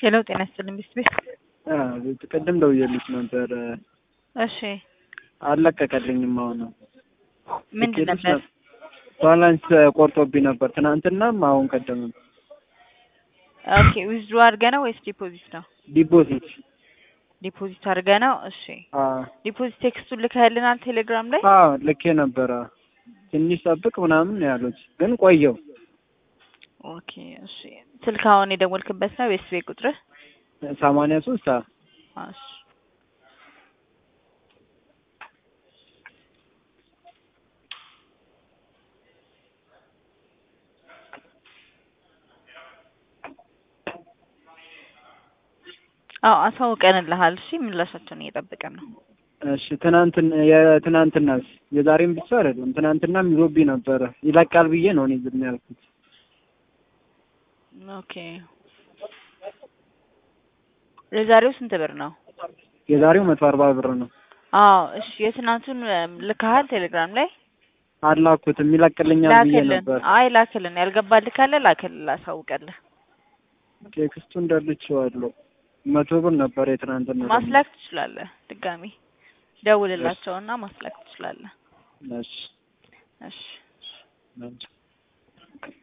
ሄሎ ጤና ይስጥልኝ ሚስት ቤት ቅድም ደውዬልሽ ነበር። እሺ አልለቀቀልኝም። አሁን ምንድን ልኬልሽ ነበር? ባላንስ ቆርጦብኝ ነበር ትናንትናም አሁን ቀደምም። ኦኬ ዊዝድሮ አድርገህ ነው ወይስ ዲፖዚት ነው? ዲፖዚት ዲፖዚት አድርገህ ነው። እሺ ዲፖዚት ቴክስቱን ልከህልናል ቴሌግራም ላይ? አዎ ልኬ ነበረ። ትንሽ ጠብቅ ምናምን ነው ያሉት፣ ግን ቆየው። ኦኬ እሺ ስልክ አሁን የደወልክበት ነው ወይስ ቤት ቁጥርህ? ሰማንያ ሶስት እሺ አዎ አሳውቀንልሃል። እሺ ምላሻቸውን እየጠበቀን ነው። እሺ ትናንትን የትናንትናስ የዛሬም ብቻ አይደለም፣ ትናንትናም ይዞብኝ ነበረ። ይለቃል ብዬ ነው እኔ ዝም ያልኩት። ኦኬ የዛሬው ስንት ብር ነው? የዛሬው መቶ አርባ ብር ነው። አዎ እሺ የትናንቱን ልከሃል ቴሌግራም ላይ አላኩትም ይለቅልኛል ብዬ ላክልን። ነበር። አይ ላክልን፣ ያልገባልህ ካለ ላክልን፣ ላሳውቀልህ። ቴክስቱ እንዳልቼዋለሁ። መቶ ብር ነበር የትናንትና ደግሞ። ማስላክ ትችላለህ። ድጋሚ ደውልላቸውና ማስላክ ትችላለህ። እሺ እሺ እሺ